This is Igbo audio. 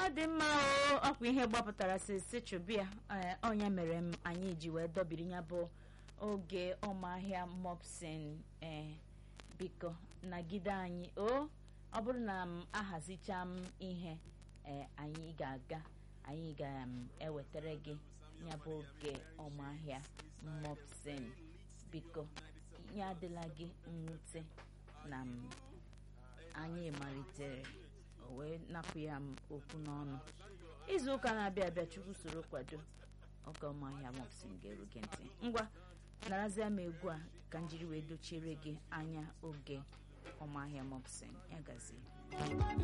ọ dị mma o ọkwa ihe gbapụtara sisi chụbịa ọnya mere m anyị ji wee dọbiri ya bụ oge ọmahịa mopsin ee biko nagide anyị o ọ bụrụ na m ahazicha m ihe ee anyị ga-aga anyị ga-ewetara gị ya bụ oge ọmahịa mopsin biko ya adịla gị mwute na m anyị malitere o wee napụ ya m okwu n'ọnụ izu ụka na-abịa abịa chukwu soro kwado oge ọmahịa mopsin ga-eru gị ntị ngwa narazia m egwu a ka njiri wee dochiere gị anya oge ọmahịa mopsin ya gazie